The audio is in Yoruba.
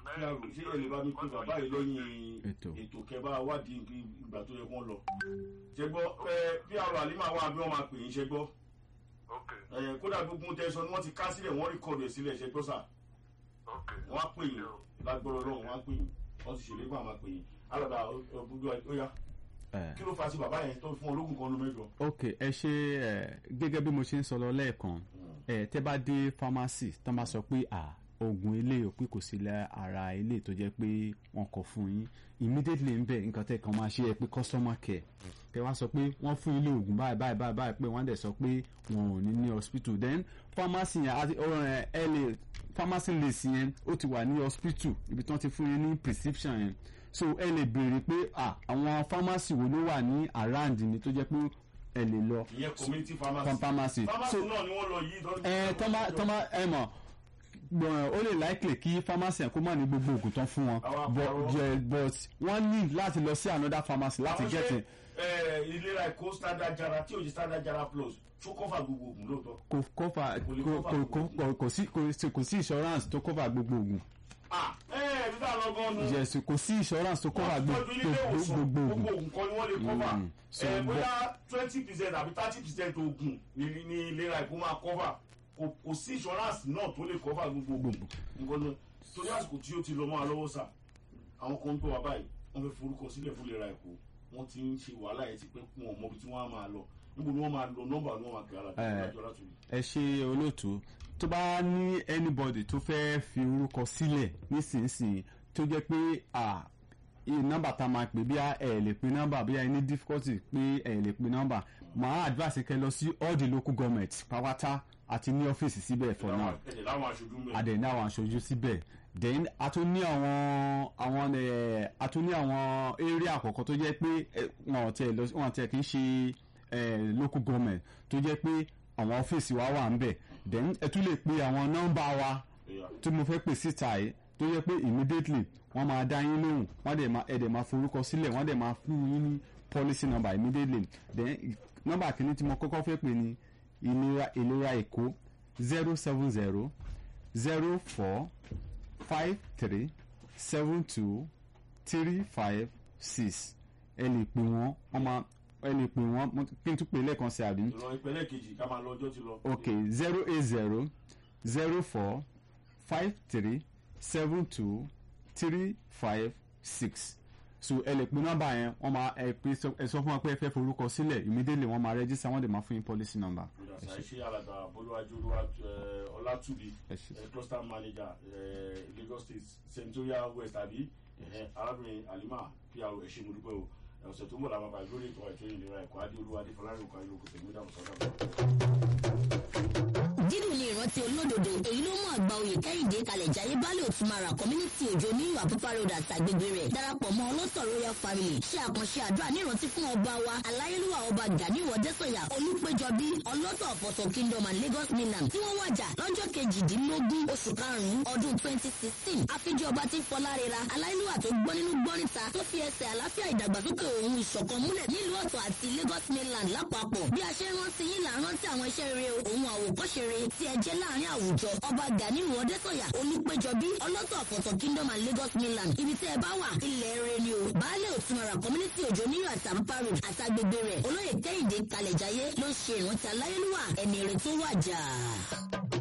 kí a rò ṣé ẹ lè bá mi pé bàbá yìí lẹ́yìn Ètò. ètò kẹbà wádìí ìgbà tó yẹ kó lọ ṣe gbọ́ ẹ bí àrò àlímà wà bí wọ́n máa pè yín ṣe gbọ́ ok ẹ kódà gbogbo tẹ sọ ni wọ́n ti ká sílẹ̀ wọ́n rìkọ̀dù ẹ̀ sílẹ̀ ṣe gbọ́ sà ok wọ́n á pè yín lágbọ́rọ̀ ọlọ́run wọ́n á pè yín wọ́n ti ṣèlérí pé àwọn máa pè yín alàgbà ọ̀bùdó ó yá ẹ kí ló fa sí bàbá yẹn tó fún ológun kan ló mẹ́jọ. ok ẹ ṣe ẹ gẹ́gẹ́ bí mo ṣe ń sọ lọ lẹ́ẹ̀kan ẹ tẹ́ bá dé pharmacy tán bá sọ pé à oògùn ilé òpin kò sí lẹ́ ara ilé tó jẹ́ pé wọ́n kọ fún yín immediately ń bẹ̀ nǹkan tẹ́ kàn máa ṣe ẹ pé customer care kẹ́ wá sọ pé wọ́n fún ilé oògùn báyìí báyìí báyìí báyìí pé wọ́n dẹ̀ sọ pé wọn ò ní ní hospital then pharmacy yẹn àti ọ̀rọ̀ ẹ ẹ lè pharmacy list yẹn ó ti wà ní hospital ibi tí wọ́n ti fún yín ní prescription yẹn so ẹ lè béèrè pé à àwọn pharmacy wo ló wà ní around ni tó jẹ́ pé ẹ lè lọ ìyẹn community pharmacy. pharmacy pharmacy so náà ni wọ́n lọ yìí. tọ́jú- ẹ tọ́mọ tọ́mọ ẹ mọ̀ gbọ̀n ó lè likely kí pharmacy yẹn kó má ní gbogbo oògùn tán fún wọn Àwọn but àpárọ̀. yeah, but wọ́n ní láti lọ sí another pharmacy láti Àwọn get ṣé, it ẹ, ìlera ẹ̀kọ́ standard jara tí ò jí standard jara plus ṣó kọ́fà gbogbo oògùn lóòótọ́. kò cover Kò lè kò cover kò kò kò kò sí kò sí kò sí insurance tó cover gbogbo oògùn ah ẹ ẹ bí táwọn ọgọ́ nu. yes kò sí insurance tó cover wọ́n tọ́jú ilé gbogbo ìwòsàn gbogbo gbogbo oògùn oògùn kan ni wọ́n lè cover. Mm. So, ẹ bóyá twenty percent àbí thirty percent oògùn ni ni ìlera ẹ̀kọ́ máa cover kò kò sí insurance náà tó lè cover gbogbo oògùn. nǹkan náà torí àsìkò tí ó ti lọ máa lọ́wọ́ sà àwọn kan ń gbọ́ wa báyìí wọ́n fẹ́ forúkọ sílẹ̀ fún ìlera ẹ̀kọ́ wọ́n ti ń ṣe wàhálà yẹn ti pẹ́ kún ọmọ ibi tí wọ́n á máa lọ níbo ni wọ́n máa lọ nọ́mbà ni wọ́n máa kẹ́ ara Eh. tó láti rí. ẹ ṣe olóòtú tó bá ní anybody tó fẹ́ fi orúkọ sílẹ̀ nísinsìnyí tó jẹ́ pé à iye nọ́mbà tá a máa pè bí ẹ lè pe nọ́mbà bí ẹ ní difficulty pé ẹ lè pe nọ́mbà màá advice kẹ́ lọ sí all the local government pàwátá àti ní ọ́fíìsì síbẹ̀ for now ẹ̀jẹ̀ láwọn aṣojú ń bẹ̀. adẹ̀ ní àwọn aṣojú síbẹ̀ then a tún ní àwọn àwọn ẹ̀ a tún ní àwọn area àkọ́kọ́ tó jẹ́ pé ẹ̀, wọn ò tẹ̀ lọ wọn ò tẹ̀ kì í ṣe ẹ̀, local government tó jẹ́ pé àwọn ọ́fíìsì wa wà ń bẹ̀ then ẹ tún lè pe àwọn nọ́mbà wa Ẹ̀yà. tí mo fẹ́ pè síta yìí tó jẹ́ pé immediately wọ́n máa dá yín lóhùn wọ́n dẹ̀ máa ẹ̀ dẹ̀ máa forúkọ sílẹ̀ wọ́n dẹ̀ máa fún yín ní policy number immediately then nọ́mbà kìíní tí mo kọ́kọ́ fẹ́ pè ní ìlera ìlera èkó zero seven zero zero four five three seven two three five six ẹ lè pè wọ́n wọ́n máa ẹ lè pè wọ́n mo- kí n tún pè lẹ́ẹ̀kan sí àbí ìran ìpínlẹ̀ kejì ká máa lọ ọjọ́ ti lọ. ok zero eight zero zero four five three seven two three five six so ẹ lè pe nọ́mbà yẹn wọ́n máa ẹ pé sọ- ẹ sọ fún wọn pé ẹ fẹ́ forúkọ sílẹ̀ immediately wọ́n máa register wọ́n dẹ̀ máa fún yín policy number. ìdàsá iṣẹ́ alàgbà bolúwájú olúwa ẹ, ọlátúbi ẹ ṣé. ẹ, cluster manager ẹ, Lagos State senatorial west àbí ẹ, arábìnrin Halima pr ẹ ṣé mo dúpẹ́ o ẹ, ọ̀sẹ̀ tó ń bọ̀ làwọn àgbà lórí ètò ètò ìlera ẹ̀kọ́ adé olúwa adé fọlárin òkú ayélujára kò tẹ̀lé ìdààmú sọ́dọ̀ dídùn ní ìrántí olódodo èyí ló mú àgbà oyè kẹ́hìndé kalẹ̀ jayé baálé òtúmara community òjò ní ìwà pípa road àti àgbègbè rẹ̀ darapọ̀ mọ́ ọlọ́tọ̀ royal family ṣe àkànṣe àdúrà ní ìrántí fún ọba wa aláyélúwà ọba gani wọdẹ́sọ̀yà olùpẹ̀jọbí ọlọ́tọ̀ ọ̀pọ̀tọ̀ kingdom and lagos mainland tí wọ́n wàjà lọ́jọ́ kejìdínlógún oṣù karùn-ún ọdún twenty sixteen àfijọ́ ọba tí fọlárera aláyélúwà tó gbọ́ nínú gbọ́ níta tó fi ẹsẹ̀ àlàáfíà ìdàgbàsókè òun ìṣọ̀kan múlẹ̀ nílùú ọ̀tọ̀ àti lagos mainland lápapọ̀ bí a ṣe ń rántí yín là ń rántí àwọn iṣẹ́ rere òun àwòkọ́ṣe rere tí ẹ jẹ́ láàrin àwùjọ ọba gani wọdẹ́sọ̀yà olùpẹ̀jọbí ọlọ́tọ̀ ọ̀pọ̀tọ̀ kingdom and lagos mainland ibi tí ẹ bá wà ilẹ̀ rere ni o baálé òtúmọ̀rà community òjò níyọ̀ àtàmpa road àtàgbègbè rẹ̀ olóyè kẹ́hìndé kalẹ̀jáyé ló ń ṣe ìrántí aláyélúwà ẹni rẹ̀ tó wàjà.